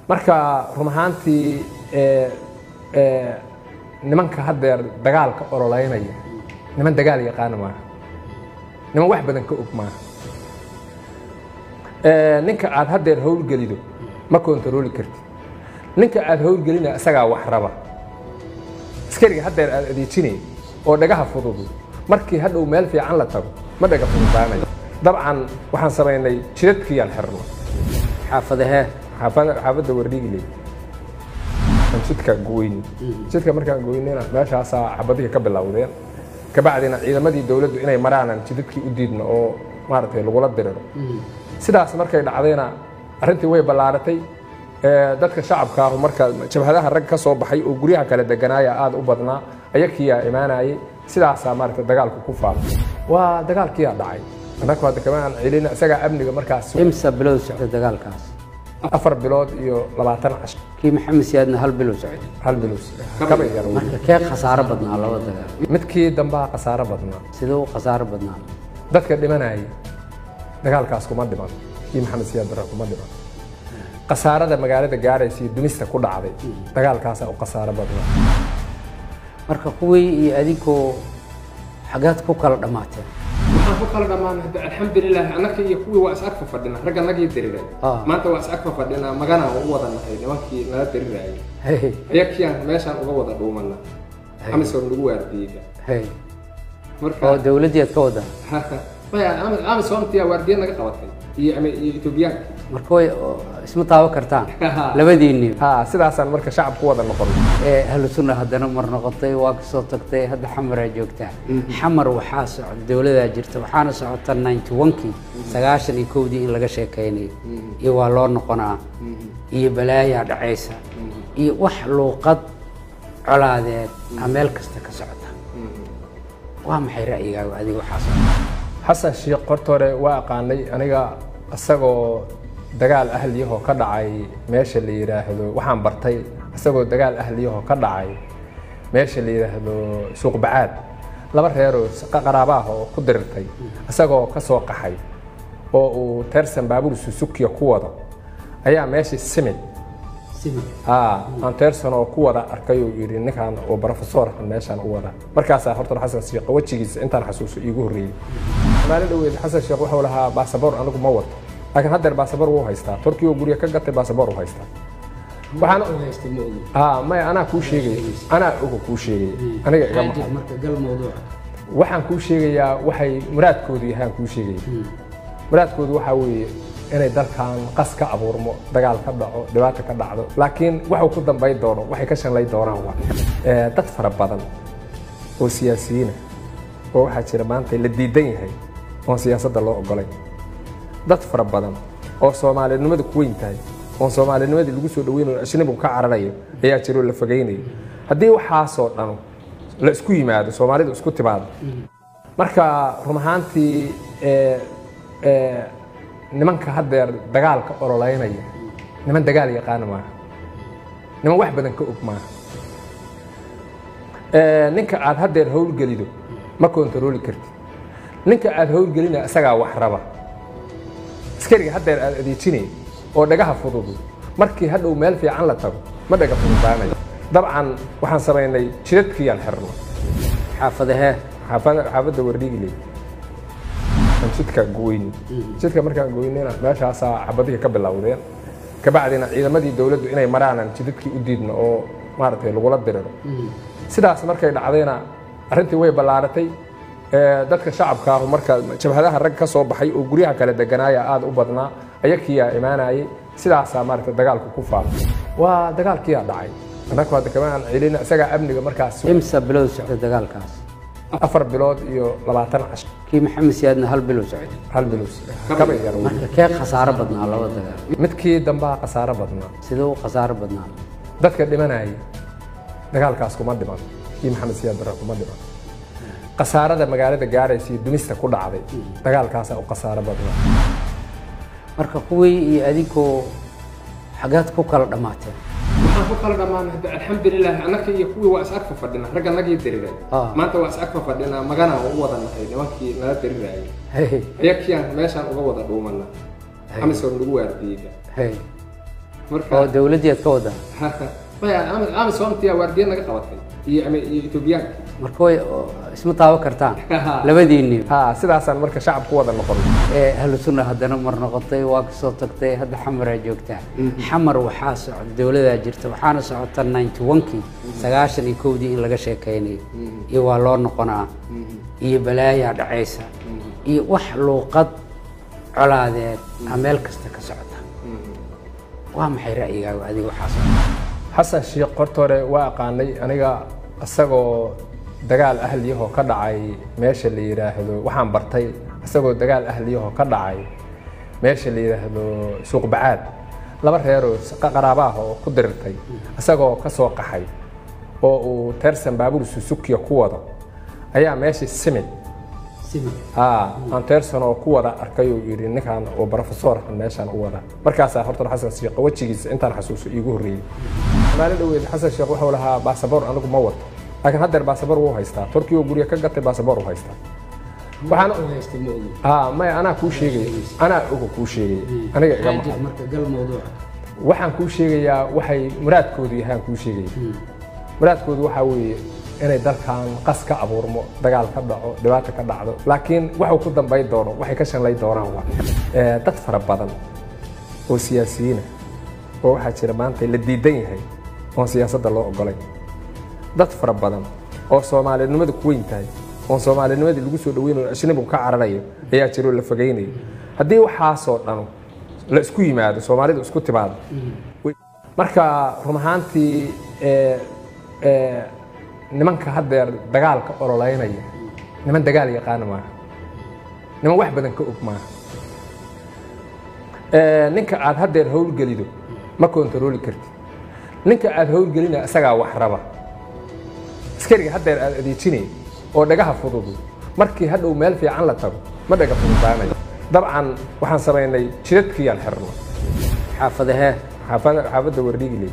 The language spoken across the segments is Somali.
marka run ahaantii ee, ee, nimanka haddeer dagaalka ololeynaya niman dagaal yaqaana maaha niman wax badan ka og maaha Ee, ninka aad haddeer howlgelido ma kontarooli kartid ninka aad howlgelina isagaa wax raba askariga haddeer aad adeejinay oo dhagaha fududu markii hadhow meel fiican la tago ma dhaga fududaanayo dabcan waxaan samaynay jidadkiyaan xirno xaafadahee xaafada xaafadda wardhigile aan jidka goyni jidka markaan goynina meeshaasaa xabadihii ka bilowdeen kabacdina ciidamadii dowladdu inay maraanan jidadkii u diidno oo maaragtay lagula diriro sidaas markay dhacdayna arrintii way ballaaratay Ee, dadka shacabka ahu marka jabhadaha rag ka soo baxay oo guryaha kala deganaaya aada u badnaa ayakiyaa imaanayay sidaasaa maaragtay dagaalku ku faafay waa dagaalkiyaa dhacay annagu hadda kama aan celin isagaa amniga markaas imsa bilow socday dagaalkaas afar bilood iyo labaatan casho kii maxamed siyaadna hal bilow socday hal bilows kaba yar wey. marka kee khasaaro badnaa laba dagaal midkii dambaa khasaaro badnaa sidee u khasaaro badnaa dadka dhimanayay dagaalkaas kuma dhiman kii maxamed siyaad barre kuma dhiman khasaarada magaalada gaaraysa iyo dumista ku dhacday dagaalkaasaa u khasaaro badnaa marka kuwii iyo adinkoo xagaad ku kala dhammaateen waxaan ku kala dhammaan hadda alxamdulilah annaka iyo kuwii waa is agfa fadhina ragga nagii diriray Ah. maanta waa is agfa fadhinaa magana u wada nahay nimankii nala dirirayay hey ayakiyaan meeshaan uga wada dhuumana amisom lagu waardiyeyba hey marka oo dawladdii aad ka wadaa maya amisomtiyaa waardiya naga qabatay iyo ama- iyo etoobiyaanka marka way oo isma taaban kartaan labadiinni ha sidaasaan marka shacab ku wada noqon ee ahlu sunna haddana mar noqotay waa kasoo tagtay hadda xamaraa joogtaa xamar waxaa socda dowladaa jirta waxaana socota ninety one-kii sagaashan iyo kowdii in laga sheekaynayo iyo waa loo noqonaa iyo balaayaa dhacaysa iyo wax luuqad colaadeed a meel kasta ka socota waa maxay ra'yigaaga adiga waxaa socda xasan sheekh horta hore waa aqaanay aniga isagoo dagaal ahliyahoo ka dhacay meesha la yidhaahdo waxaan bartay isagoo dagaal ahliyahoo ka dhacay meesha la yidhaahdo suuq bacaad laba reeroo qaraabaah oo ku dirirtay isagoo ka soo qaxay oo uu teersan baabuur susukiya ku wado ayaa meeshii simid haa aan teersan oo ku wada arkay uu yidhi ninkan oo profesorkan meeshaan u wada markaasaa horta xasan sheekh wejigiisa intaan xasuuso iigu horreeyey maalin dhoweed xasan sheekh wuxuu lahaa baasaboor anigu ma wato laakiin haddeer baasaboor wuu haystaa torkii oo guryo ka gatay baasaboor u haystaa waxaan haa maya anaa kuu sheegaya anaa oga kuu sheegaya aniga iga maqan waxaan kuu sheegayaa waxay muraadkoodu yahaan kuu sheegaya muraadkoodu waxaa weeye inay dalkan qas ka abuurmo dagaal ka dhaco dhibaata ka dhacdo laakiin waxuu ku dambayn doono waxay ka shanlay doonaan waa Ee, dad fara badan oo siyaasiyiina oo waxaa jira maanta la diidan yahay oon siyaasadda loo ogolay dad fara badan oo soomaalinimada ku weyn tahay oon soomaalinimadii lagu soo dhaweynayo ajnabigu ka cararayo ayaa jiro la fogeynayo haddii waxaasoo dhan la isku yimaado soomaalidu isku timaado marka run ahaantii ee, ee, nimanka haddeer dagaalka ololeynaya niman dagaal yaqaana maaha niman wax badan ka og maaha Ee, ninka aad haddeer howlgelido ma kontarooli kartid ninka aad howlgelina isagaa wax raba askariga haddeer aad adeejinay oo dhagaha fududu markii hadhow meel fiican la tago ma dhaga fududaanayo dabcan waxaan samaynay jidadkiyaan xirno xaafadahee xaafada xaafadda wardhigile aan jidka goyni jidka markaan goynina meeshaasaa xabadihii ka bilowdeen kabacdina ciidamadii dowladdu inay maraanan jidadkii u diidno oo maaragtay lagula diriro sidaas markay dhacdayna arrintii way ballaaratay Ee, dadka shacabka ahu marka jabhadaha rag ka soo baxay oo guryaha kala deganaaya aada u badnaa ayakiyaa imaanayay sidaasaa maaragtay dagaalku ku faafay waa dagaalkiyaa dhacay annagu hadda kama aan celin isagaa amniga markaas imsa bilow socday dagaalkaas afar bilood iyo labaatan casho kii maxamed siyaadna hal bilow socday hal bilows kaba yar wey. marka kee khasaaro badnaa laba dagaal midkii dambaa khasaaro badnaa sidee u khasaaro badnaa dadka dhimanayay dagaalkaas kuma dhiman kii maxamed siyaad barre kuma dhiman khasaarada magaalada gaaraysa iyo dumista ku dhacday dagaalkaasaa u khasaaro badnaa marka kuwii iyo adinkoo xagaad ku kala dhammaateen waxaan ku kala dhammaan hadda alxamdulilah annaka iyo kuwii waa is agfa fadhina ragga nagii diriray Ah. maanta waa is agfa fadhinaa magana u wada nahay nimankii nala dirirayay hey ayakiyaan meeshaan uga wada dhuumana amisom lagu waardiyeyba hey marka oo dowladdeed ka wada maya amisomtia waardiya naga qabatay iyo ama iyo etoobiyaanka marka way oo isma taaban kartaan labadiinni ha sidaasaan marka shacab ku wada noqon ee ahlu sunna haddana mar noqotay waa kasoo tagtay hadda xamaraa joogtaa xamar waxaa socda dowladaa jirta waxaana socota ninety one-kii sagaashan iyo kowdii in laga sheekaynayo iyo waa loo noqonaa iyo balaayaa dhacaysa iyo wax luuqad colaadeed a meel kasta ka socota waa maxay ra'yigaaga adiga waxaa socda xasan sheekh horta hore waa aqaanay aniga isagoo dagaal ahliyahoo ka dhacay meesha la yidhaahdo waxaan bartay isagoo dagaal ahliyahoo ka dhacay meesha la yidhaahdo suuqbacaad laba reeroo qaraabaah oo ku dirirtay isagoo ka soo qaxay oo uu teersan baabuur susukiya ku wado ayaa meeshii simid haa aan teersan oo ku wada arkay uu yidhi ninkan oo brofesorkan meeshaan u wada markaasaa horta xasan sheekh wejigiisa intaan xasuuso iigu horreeyey maalin dhaweed xasan sheekh wuxuu lahaa baasaboor anigu ma wato laakiin haddeer baasaboor wuu haystaa torkii oo guryo ka gatay baasaboor uu haystaa waxaan haa maya anaa kuu sheegaya anaa oga kuu sheegaya aniga iga maqan waxaan kuu sheegayaa waxay muraadkoodu yahay aan kuu sheegaya muraadkoodu waxaa weeye inay dalkan qas ka abuurmo dagaal ka dhaco dhibaata ka dhacdo laakiin waxuu ku dambay doono waxay ka shanlay doonaan waa dad fara badan oo siyaasiyiina oo waxaa jira maanta la diidan yahay oon siyaasadda loo ogolay dad fara badan oo soomaalinimada ku weyn tahay oon soomaalinimadii lagu soo dhaweynayo ajnabigu ka cararayo ayaa jiro la fogaynayo haddii waxaasoo dhanu la isku yimaado soomaalidu isku timaado marka run ahaantii nimanka haddeer dagaalka ololeynaya niman dagaal yaqaana maaha niman wax badan ka og maaha ninka aad haddeer howlgelido ma kontarooli kartid ninka aad howlgelina isagaa wax raba askariga haddeer aad adeejinay oo dhagaha fududu markii hadhow meel fiican la tago ma dhaga fududaanayo dabcan waxaan samaynay jidadkiyaan xirno xaafadahee xaafadda wardhigile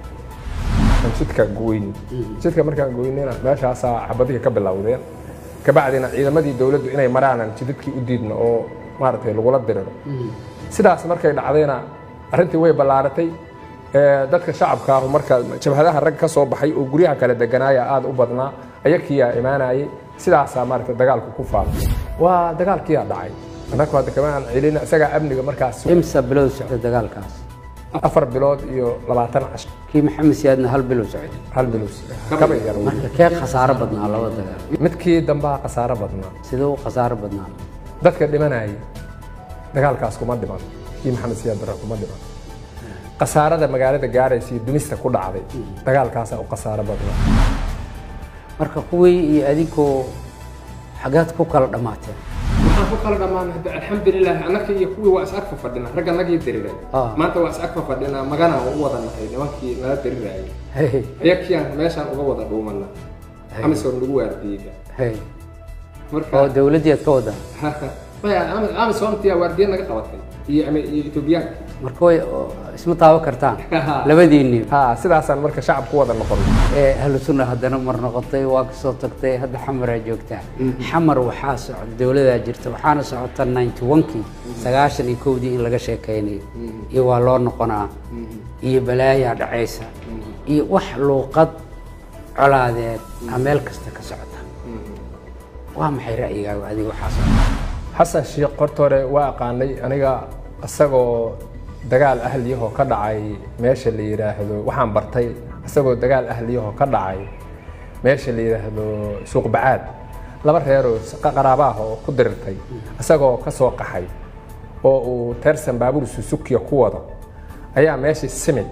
jidka goyni jidka markaan goynina meeshaasaa xabadihii ka bilowdeen kabacdina ciidamadii dowladdu inay maraanan jidadkii u diidno oo maaragtay lagula diriro sidaas markay dhacdayna arrintii way ballaaratay dadka shacabka ahu marka jabhadaha rag ka soo baxay oo guryaha kala deganaaya aada u badnaa ayakiyaa imaanayay sidaasaa maaragtay dagaalku ku faafay waa dagaalkiyaa dhacay annaku hadda kama aan celina isagaa amniga markaas imsa bilow socda dagaalkaas afar bilood iyo labaatan casho kii maxamed siyaadna hal bilow socda hal bilows kaba yar marka kee khasaaro badnaa laba dagaal midkii dambaa khasaaro badnaa sidee u khasaaro badnaa dadka dhimanayay dagaalkaas kuma dhiman kii maxamed siyaad barre kuma dhiman khasaarada magaalada gaaraysa iyo dumista ku dhacday dagaalkaasaa u khasaaro badnaa marka kuwii iyo adinkoo xagaad ku kala dhammaateen waxaan ku kala dhammaan hadda alxamdulilah annaka iyo kuwii waa is agfa fadhinaa ragga nagii diriray Ah. maanta waa is agfa fadhinaa magana u wada nahay nimankii nala dirirayay hey ayakiyaan meeshaan uga wada dhuumana amisom nagu waardiyeyda hey marka oo dowladdeed ka wada maya amisomtia waardiya naga qabatay iyo ama iyo etoobiyaanka marka way oo isma taaban kartaan labadiinni ha sidaasaan marka shacab ku wada noqon ee ahlu sunna haddana mar noqotay waa kasoo tagtay hadda xamaraa joogtaa xamar waxaa socda dowladaa jirta waxaana socota ninety one-kii sagaashan iyo kowdii in laga sheekaynayo iyo waa loo noqonaa iyo balaayaa dhacaysa iyo wax luuqad colaadeed a meel kasta ka socota waa maxay ra'yigaaga adiga waxaa socda xasan sheekh horta hore waa aqaanay aniga isagoo dagaal ahliyahoo ka dhacay meesha la yidhaahdo waxaan bartay isagoo dagaal ahliyahoo ka dhacay meesha la yidhaahdo suuqbacaad laba reeroo qaraabaah oo ku dirirtay isagoo ka soo qaxay oo uu teersan baabuur susukiya ku wado ayaa meeshii simid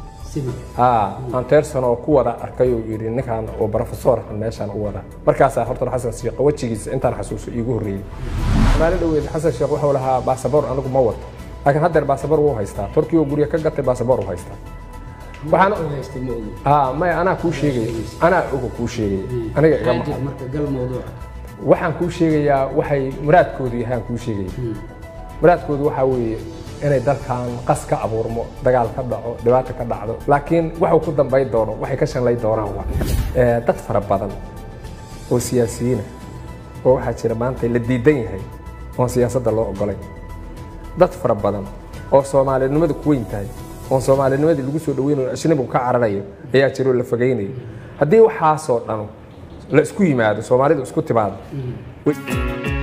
haa aan teersan oo ku wada arkay uu yidhi ninkan oo brofesorkan meeshaan u wada markaasaa horta xasan sheekh wejigiisa intaan xasuuso iigu horreeyey maalin dhaweed xasan sheekh wuxuu lahaa baasaboor anigu ma wato laakiin haddeer baasaboor wuu haystaa torkii oo guryo ka gatay baasaboor uu haystaa waxaan haa maya anaa kuu sheegaya anaa oga kuu sheegaya aniga iga maqan marka gal mawduuca waxaan kuu sheegayaa waxay muraadkoodu yahay aan kuu sheegaya muraadkoodu waxaa weeye inay dalkan qas ka abuurmo dagaal ka dhaco dhibaata ka dhacdo laakiin waxuu ku dambay doono waxay ka shanlay doonaan waa dad fara badan oo siyaasiyiina oo waxaa jira maanta la diidan yahay oon siyaasadda loo ogolay dad fara badan oo soomaalinimada ku weyn tahay oon soomaalinimadii lagu soo dhaweynayo ajnabigu ka cararayo ayaa jiro la fogeynayo haddii waxaasoo dhan la isku yimaado soomaalidu isku timaado